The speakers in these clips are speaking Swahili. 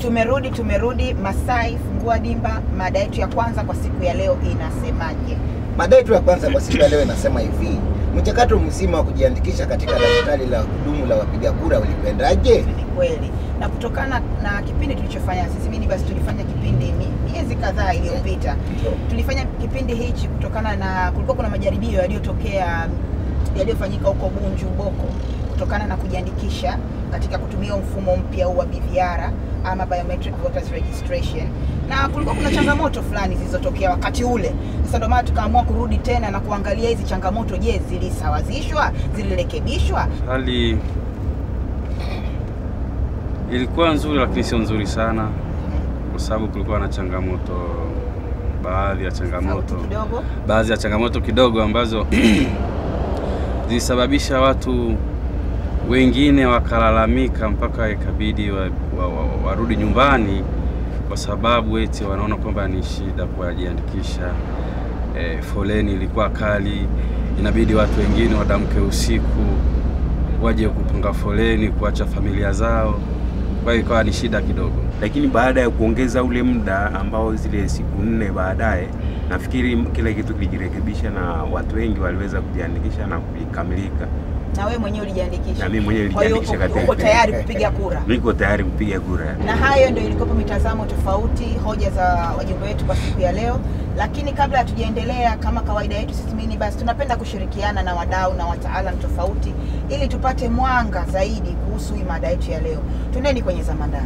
Tumerudi, tumerudi Masai, fungua dimba. Mada yetu ya kwanza kwa siku ya leo inasemaje? Mada yetu ya kwanza kwa siku ya leo inasema hivi: mchakato mzima wa kujiandikisha katika daftari la kudumu la wapiga kura ulikwendaje? Ni kweli, na kutokana na kipindi tulichofanya sisi, mimi basi tulifanya kipindi mi- miezi kadhaa iliyopita, tulifanya kipindi hichi kutokana na kulikuwa kuna majaribio yaliyotokea yaliyofanyika huko Bunju Boko kutokana na kujiandikisha katika kutumia mfumo mpya huu wa BVR ama biometric voters registration, na kulikuwa kuna changamoto fulani zilizotokea wakati ule. Sasa ndio maana tukaamua kurudi tena na kuangalia hizi changamoto, je, zilisawazishwa, zilirekebishwa? Hali ilikuwa nzuri, lakini sio nzuri sana, kwa sababu kulikuwa na changamoto, baadhi ya changamoto, Sauti kidogo. baadhi ya changamoto kidogo ambazo zilisababisha watu wengine wakalalamika mpaka ikabidi wa, wa, wa, warudi nyumbani kwa sababu eti wanaona kwamba ni shida kujiandikisha. E, foleni ilikuwa kali, inabidi watu wengine wadamke usiku waje kupanga foleni kuacha familia zao, kwa hiyo ikawa ni shida kidogo. lakini baada ya kuongeza ule muda ambao zile siku nne baadaye, nafikiri kila kitu kilijirekebisha na watu wengi waliweza kujiandikisha na kukamilika, Na wewe mwenyewe ulijiandikisha? na mimi mwenyewe Kwa hiyo nilijiandikisha uko- uko katika, tayari kupiga kura? niko tayari kupiga kura. na hayo ndio ilikuwa mitazamo tofauti, hoja za wajumbe wetu kwa siku ya leo. Lakini kabla hatujaendelea, kama kawaida yetu sisi mini basi tunapenda kushirikiana na wadau na wataalam tofauti ili tupate mwanga zaidi kuhusu hii mada yetu ya leo. Tuneni kwenye zama ndani.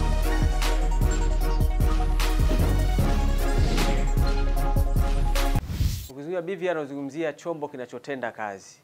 Ukizungumzia BVR unazungumzia chombo kinachotenda kazi.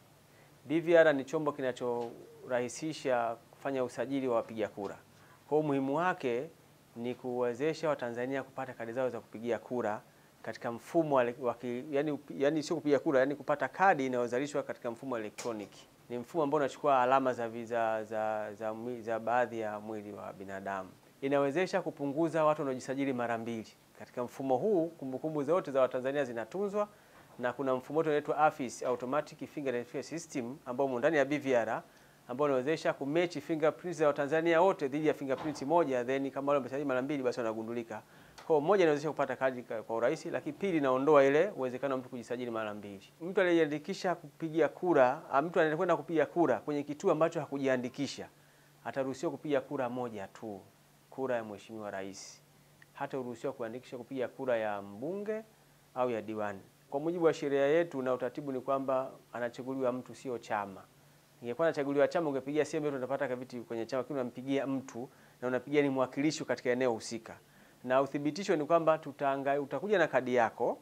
BVR ni chombo kinachorahisisha kufanya usajili wa wapiga kura. Kwa hiyo umuhimu wake ni kuwezesha Watanzania kupata kadi zao za kupigia kura katika mfumo wa, wa ki- yani, yani sio kupiga kura, yani kupata kadi inayozalishwa katika mfumo wa elektroniki. Ni mfumo ambao unachukua alama za, vi- za, za, za, mwi- za baadhi ya mwili wa binadamu. Inawezesha kupunguza watu wanaojisajili mara mbili. Katika mfumo huu kumbukumbu zote za Watanzania zinatunzwa na kuna mfumo wetu unaitwa AFIS Automatic Finger Identification System ambao umo ndani ya BVR ambao unawezesha kumechi fingerprints za Watanzania wote dhidi ya fingerprint moja, then kama wale wamesajili mara mbili, basi wanagundulika. Kwa hiyo moja, inawezesha kupata kadi ka- kwa urahisi, lakini pili, inaondoa ile uwezekano wa mtu kujisajili mara mbili. Mtu aliyejiandikisha kupigia kura, ah, mtu anayekwenda kupiga kura kwenye kituo ambacho hakujiandikisha ataruhusiwa kupiga kura moja tu, kura ya Mheshimiwa Rais. Hata uruhusiwa kuandikisha kupiga kura ya mbunge au ya diwani. Kwa mujibu wa sheria yetu na utaratibu ni kwamba anachaguliwa mtu, sio chama. Ingekuwa anachaguliwa chama, ungepigia sehemu yote unapata viti kwenye chama, lakini unampigia mtu na unapigia ni mwakilishi katika eneo husika, na uthibitisho ni kwamba tutaanga, utakuja na kadi yako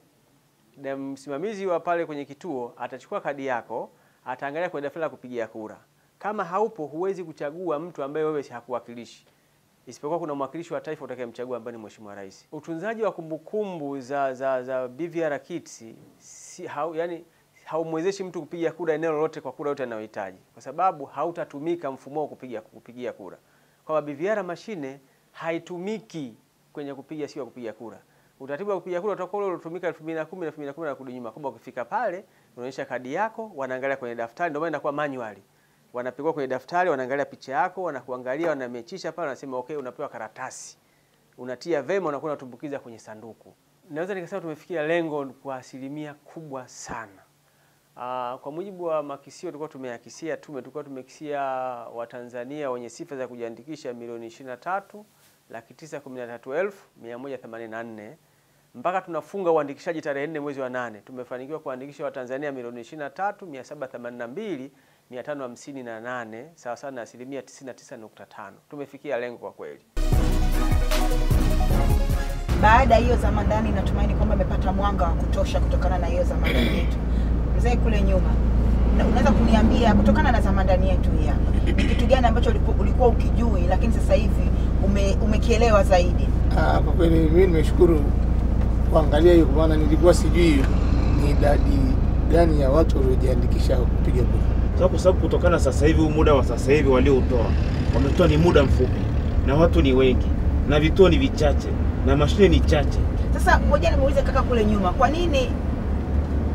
na msimamizi wa pale kwenye kituo atachukua kadi yako, ataangalia kwenye daftari la kupigia kura. Kama haupo, huwezi kuchagua mtu ambaye wewe hakuwakilishi isipokuwa kuna mwakilishi wa taifa utakayemchagua ambaye ni Mheshimiwa Rais. Utunzaji wa kumbukumbu za za, za BVR kits si, hau, yani haumwezeshi mtu kupiga kura eneo lolote kwa kura yote anayohitaji, kwa sababu hautatumika mfumo wa kupiga kupigia kura. Kwamba BVR mashine haitumiki kwenye kupiga sio kupiga kura. Utaratibu wa kupiga kura utakuwa ule uliotumika 2010 na 2010 na kurudi nyuma, kwamba ukifika pale unaonyesha kadi yako, wanaangalia kwenye daftari, ndio maana inakuwa manually wanapigwa kwenye daftari, wanaangalia picha yako, wanakuangalia, wanamechisha pale, wanasema okay, unapewa karatasi, unatia vema, unakuwa unatumbukiza kwenye sanduku. Naweza nikasema tumefikia lengo kwa asilimia kubwa sana. Aa, kwa mujibu wa makisio tulikuwa tumeyakisia tume, tulikuwa tumekisia Watanzania wenye sifa za kujiandikisha milioni 23 laki tisa kumi na tatu elfu mia moja themanini na nne mpaka tunafunga uandikishaji tarehe nne mwezi wa nane tumefanikiwa kuandikisha Watanzania milioni 23 mia saba themanini na mbili mia tano hamsini na nane sawa sawa na asilimia 99.5. Tumefikia lengo kwa kweli. Baada ya hiyo zama ndani, natumaini kwamba amepata mwanga wa kutosha kutokana na hiyo zama ndani yetu. Mzee kule nyuma, na- unaweza kuniambia kutokana na zama ndani yetu hii hapa, ni kitu gani ambacho uliku- ulikuwa ukijui lakini sasa hivi ume, umekielewa zaidi? Ah, kwa kweli mimi nimeshukuru kuangalia hiyo, kwa maana nilikuwa sijui ni idadi gani ya watu waliojiandikisha kupiga kura. Sasa kwa sababu kutokana sasa hivi huu muda wa sasa hivi walioutoa wametoa ni muda mfupi na watu ni wengi na vituo ni vichache na mashine ni chache. Sasa ngoja nimuulize kaka kule nyuma, kwa nini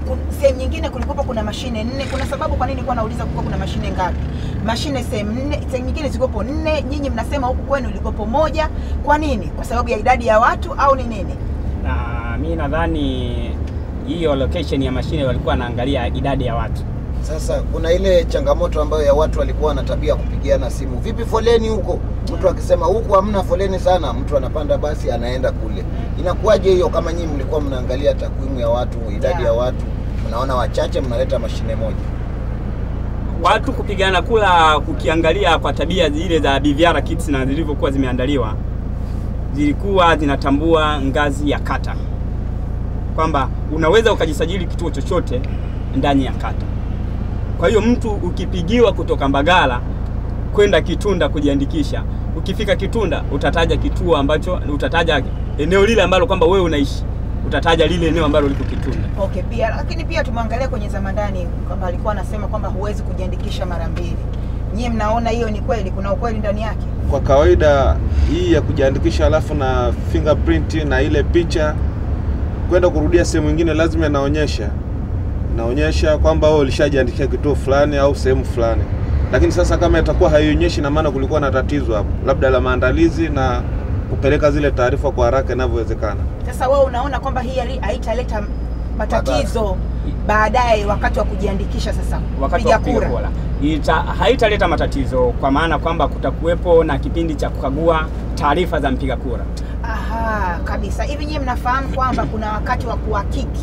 kun- sehemu nyingine kulikuwa kuna mashine nne. Kuna sababu kwa nini kwa nauliza kulikuwa kuna mashine ngapi? Mashine sehemu nne, sehemu nyingine zilikuwa nne, nyinyi mnasema huku kwenu ilikuwa moja. Kwa nini? Kwa sababu ya idadi ya watu au ni nini? na mi nadhani hiyo location ya mashine walikuwa wanaangalia idadi ya watu. Sasa kuna ile changamoto ambayo ya watu walikuwa na tabia ya kupigiana simu, vipi foleni huko? Mtu akisema huku hamna foleni sana, mtu anapanda basi anaenda kule. Inakuwaje hiyo? Kama nyinyi mlikuwa mnaangalia takwimu ya watu, idadi ya watu, mnaona wachache, mnaleta mashine moja. Watu kupigana kula, kukiangalia kwa tabia zile za BVR kits na zilivyokuwa zimeandaliwa, zilikuwa zinatambua ngazi ya kata, kwamba unaweza ukajisajili kituo chochote ndani ya kata. Kwa hiyo mtu ukipigiwa kutoka Mbagala kwenda Kitunda kujiandikisha, ukifika Kitunda utataja kituo ambacho utataja eneo lile ambalo kwamba wewe unaishi, utataja lile eneo ambalo liko Kitunda. Okay, pia lakini pia tumwangalia kwenye zamandani kwamba alikuwa anasema kwamba huwezi kujiandikisha mara mbili. Nyie mnaona hiyo ni kweli? Kuna ukweli ndani yake? Kwa kawaida hii ya kujiandikisha alafu na fingerprint na ile picha kwenda kurudia sehemu nyingine lazima inaonyesha inaonyesha kwamba wewe ulishajiandikisha kituo fulani au sehemu fulani, lakini sasa kama itakuwa haionyeshi, na maana kulikuwa na tatizo hapo, labda la maandalizi na kupeleka zile taarifa kwa haraka inavyowezekana. Sasa wewe unaona kwamba hii hali- haitaleta matatizo baadaye wakati wa kujiandikisha sasa wakati kupiga wa kupiga kura ita, haitaleta matatizo kwa maana kwamba kutakuwepo na kipindi cha kukagua taarifa za mpiga kura. Aha, kabisa. Hivi nyie mnafahamu kwamba kuna wakati wa kuhakiki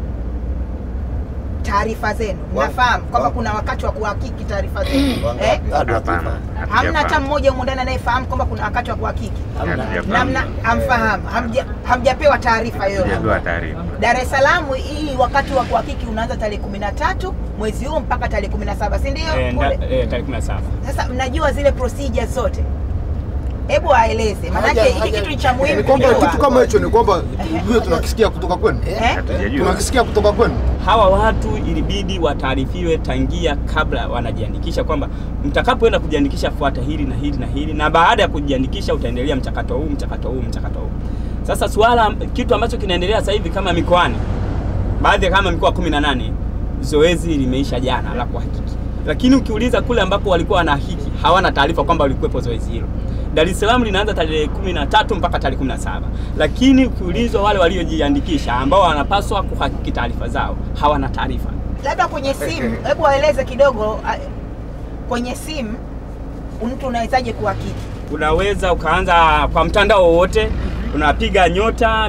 taarifa zenu? Wa- Mnafahamu kwamba wa- kuna wakati wa kuhakiki taarifa zenu eh? Wangapi? Bado Hapana, hatufahamu. Hamna hata hatujafahamu. mmoja humu ndani anayefahamu kwamba kuna wakati wa kuhakiki Hatujafahamu. namna hamfahamu, hamja- hamjapewa taarifa yoyote. Hatujapewa taarifa. Dar es Salaam hii wakati wa kuhakiki unaanza tarehe kumi na tatu mwezi huu mpaka tarehe kumi na saba si ndio? Eh, nda- Kule. eh, tarehe 17. Sasa mnajua zile procedures zote, hebu aeleze, maanake Haja- hiki haja- kitu ni cha muhimu Ni kwamba kujua. kitu kama hicho ni kwamba tujue tunakisikia kutoka kwenu, Eh? Hatujajua. tunakisikia kutoka kwenu. Hawa watu ilibidi wataarifiwe tangia kabla wanajiandikisha kwamba mtakapoenda kujiandikisha fuata hili na hili na hili, na baada ya kujiandikisha utaendelea mchakato huu mchakato huu mchakato huu. Sasa suala kitu ambacho kinaendelea sasa hivi kama mikoani, baadhi ya kama mikoa 18 zoezi limeisha jana la kuhakiki, lakini ukiuliza kule ambapo walikuwa wanahakiki hawana taarifa kwamba walikuwepo zoezi hilo. Dar es Salaam linaanza tarehe 13 mpaka tarehe 17, lakini ukiulizwa wale waliojiandikisha ambao wanapaswa kuhakiki taarifa zao hawana taarifa. labda kwenye simu, hebu waeleze kidogo a- kwenye simu mtu unawezaje kuhakiki? Unaweza ukaanza kwa mtandao wowote, unapiga nyota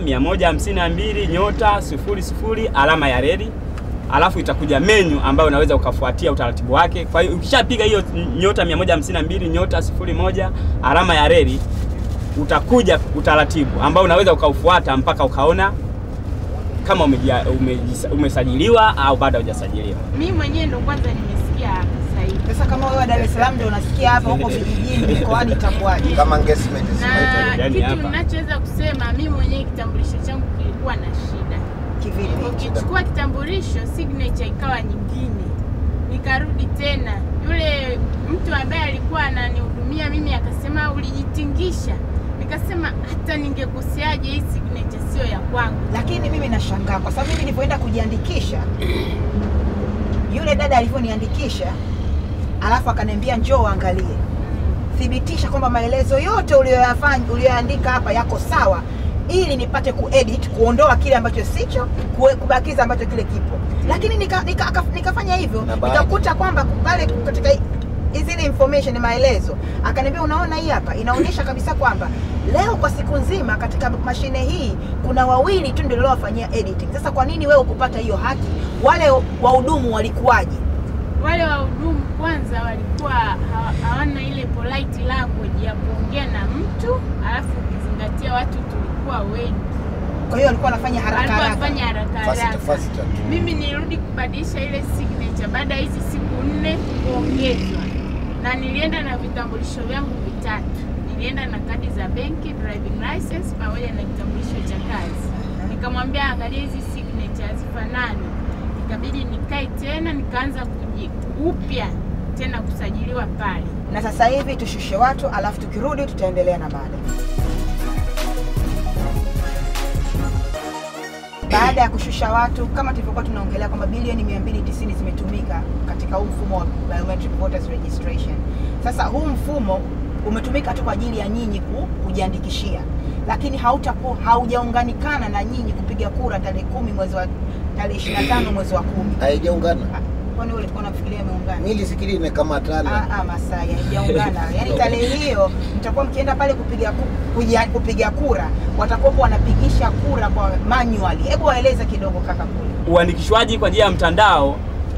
152 nyota sifuri sifuri alama ya reli, alafu itakuja menyu ambayo unaweza ukafuatia utaratibu wake. Kwa hiyo ukishapiga hiyo nyota 152 nyota sifuri moja alama ya reli, utakuja utaratibu ambao unaweza ukaufuata mpaka ukaona kama umejia- umejisa- umesajiliwa au bado hujasajiliwa. Mimi mwenyewe ndo kwanza nimesikia hapa sasa hivi. Sasa kama wewe wa Dar es Salaam ndio unasikia hapa, huko vijijini mikoani itakuwaje? Kama engagement Na Yaani kitu hapa. ninachoweza kusema mimi mwenyewe kitambulisho changu kilikuwa na shida. Kivipi? Ukichukua kitambulisho signature ikawa nyingine, nikarudi tena, yule mtu ambaye alikuwa ananihudumia mimi akasema ulijitingisha. Nikasema hata ningekoseaje, hii signature sio ya kwangu. Lakini mimi nashangaa kwa sababu mimi nilipoenda kujiandikisha, yule dada alivyoniandikisha, alafu akaniambia njoo angalie, thibitisha kwamba maelezo yote uliyoyafanya uliyoandika hapa yako sawa, ili nipate kuedit, kuondoa kile ambacho sicho, kue- kubakiza ambacho kile kipo. Lakini nika, nika, aka- nikafanya hivyo, Na baadhi- nikakuta kwamba pale katika zile information maelezo, akaniambia unaona, hii hapa inaonyesha kabisa kwamba leo kwa siku nzima katika mashine hii kuna wawili tu ndio waliowafanyia editing. Sasa kwa nini wewe ukupata hiyo haki? Wale wahudumu walikuwaje? Wale wahudumu kwanza walikuwa hawa- hawana ile polite language ya kuongea na mtu, alafu ukizingatia watu tulikuwa wengi, Kwa hiyo walikuwa wanafanya haraka walikuwa haraka. wafanya haraka Fasita, haraka. fasita tu. Mimi nilirudi kubadilisha ile signature baada ya hizi siku nne kuongezwa, na nilienda na vitambulisho vyangu vitatu. Nilienda na kadi za benki, driving license pamoja na kitambulisho cha kazi. Nikamwambia angalia hizi signature hazifanani, ikabidi nikae tena nikaanza kuji upya tena kusajiliwa pale. Na sasa hivi tushushe watu, alafu tukirudi tutaendelea na mada. baada ya kushusha watu kama tulivyokuwa tunaongelea kwamba bilioni 290 zimetumika katika huu mfumo wa biometric voters registration. Sasa huu mfumo umetumika tu kwa ajili ya nyinyi ku- kujiandikishia, lakini hautakuwa haujaunganikana na nyinyi kupiga kura tarehe kumi mwezi wa tarehe 25 mwezi wa kumi. haijaungana. Kwani wewe ulikuwa unafikiria imeungana? Mimi nilifikiri imekamatana. Ah, ah, Masai haijaungana. Yaani tarehe hiyo mtakuwa mkienda pale kupiga ku, kuja, kupiga kura, watakuwa wanapigisha kura kwa manually. Hebu waeleze kidogo kaka kule. uandikishwaji kwa njia ya mtandao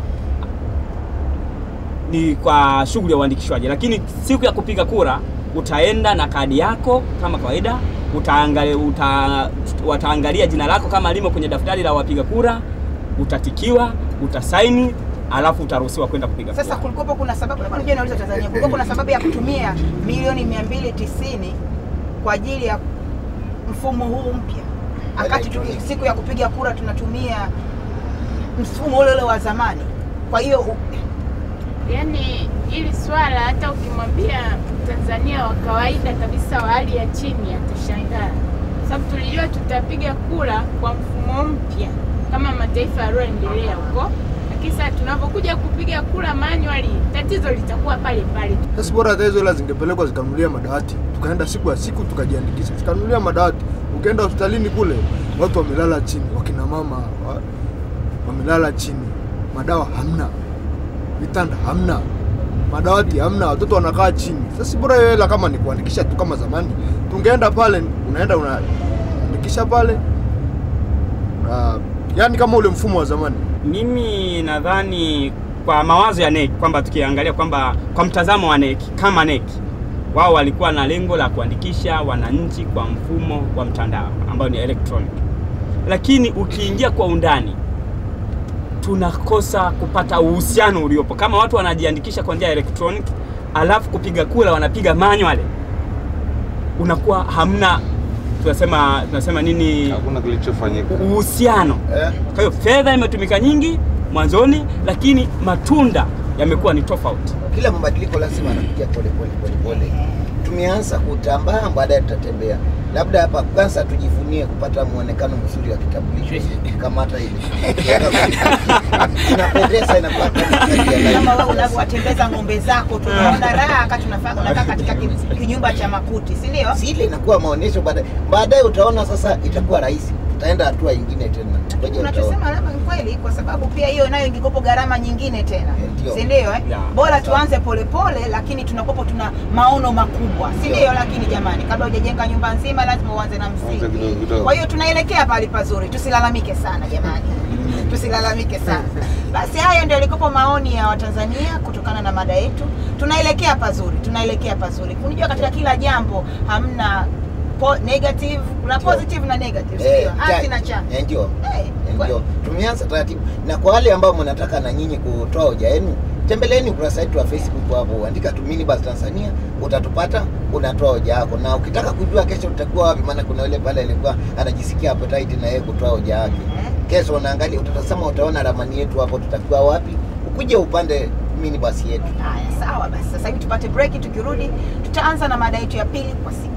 ni kwa shughuli ya uandikishwaji, lakini siku ya kupiga kura utaenda na kadi yako kama kawaida, utaangalia, uta, wataangalia jina lako kama limo kwenye daftari la wapiga kura, utatikiwa, utasaini, alafu utaruhusiwa kwenda kupiga Sasa kura. kulikuwa kuna sababu, labda unajua nauliza Tanzania, kulikuwa kuna sababu ya kutumia milioni 290 kwa ajili ya mfumo huu mpya, wakati tu siku ya kupiga kura tunatumia mfumo ule ule wa zamani. Kwa hiyo u- Yaani hili swala hata ukimwambia Tanzania wa kawaida kabisa wa hali ya chini atashangaa, sababu tulijua tutapiga kura kwa mfumo mpya kama mataifa yaliyoendelea huko, lakini sasa tunavyokuja kupiga kura manually, tatizo litakuwa pale pale. Sasa bora hata hizo hela zingepelekwa zikanunulia madawati, tukaenda siku ya siku tukajiandikisha, zikanunulia madawati. Ukienda hospitalini kule watu wamelala chini, wakina mama wa, wamelala chini, madawa hamna, vitanda hamna, madawati hamna, watoto wanakaa chini. Sasa si bora hiyo hela kama ni kuandikisha tu kama zamani, tungeenda pale, unaenda unaandikisha pale uh, yani kama ule mfumo wa zamani. Mimi nadhani kwa mawazo ya NEC kwamba tukiangalia kwamba kwa mtazamo wa NEC kama NEC wao walikuwa na lengo la kuandikisha wananchi kwa mfumo wa mtandao ambao ni electronic, lakini ukiingia kwa undani tunakosa kupata uhusiano uliopo. Kama watu wanajiandikisha kwa njia ya electronic alafu kupiga kura wanapiga manually, unakuwa hamna tunasema tunasema nini, hakuna kilichofanyika uhusiano. Kwa hiyo fedha imetumika nyingi mwanzoni, lakini matunda yamekuwa ni tofauti. Kila mabadiliko lazima anakuja pole pole pole pole. Tumeanza kutambaa, baadaye tutatembea. Labda hapa kwanza tujivunie kupata muonekano mzuri wa kitambulisho, kamata ile inapendeza, inakuwa kama wewe unavyowatembeza ng'ombe zako, tunaona raha wakati unafanya unakaa katika ki- kinyumba cha makuti, si ndio? Si ile inakuwa maonyesho, baadaye baadaye utaona sasa itakuwa rahisi, tutaenda hatua ingine tena. Ngoja utaona. Unachosema labda ni kweli, kwa sababu pia hiyo nayo ingikopo gharama nyingine tena, ndio. si ndio? Eh? Ya, Bora sawa. tuanze polepole, lakini tunakopo tuna maono makubwa, si Ndio. ndio? Lakini jamani, kabla hujajenga nyumba nzima lazima uanze na Anza msingi. kidogo kidogo. Kwa hiyo tunaelekea pale pazuri, tusilalamike sana jamani, tusilalamike sana. Basi hayo ndio yalikopo maoni ya Watanzania kutokana na mada yetu. Tunaelekea pazuri, tunaelekea pazuri. Unajua katika kila jambo hamna po negative, kuna positive na negative, si Eh, ndio? Hasi ja- na chanya. eh, ndio Eh, ndio tumeanza taratibu, na kwa wale ambao mnataka na nyinyi kutoa hoja yenu, tembeleeni ukurasa wetu wa Facebook hapo, andika tu Minibus Tanzania, utatupata, unatoa hoja yako, na ukitaka kujua kesho utakuwa wapi, maana kuna yule pale alikuwa anajisikia appetite na yeye kutoa hoja yake. Kesho unaangalia, utatazama, utaona ramani yetu hapo, tutakuwa wapi, ukuje upande minibus yetu. Haya, sawa basi. Sasa hivi tupate break, tukirudi tutaanza na mada yetu ya pili kwa siku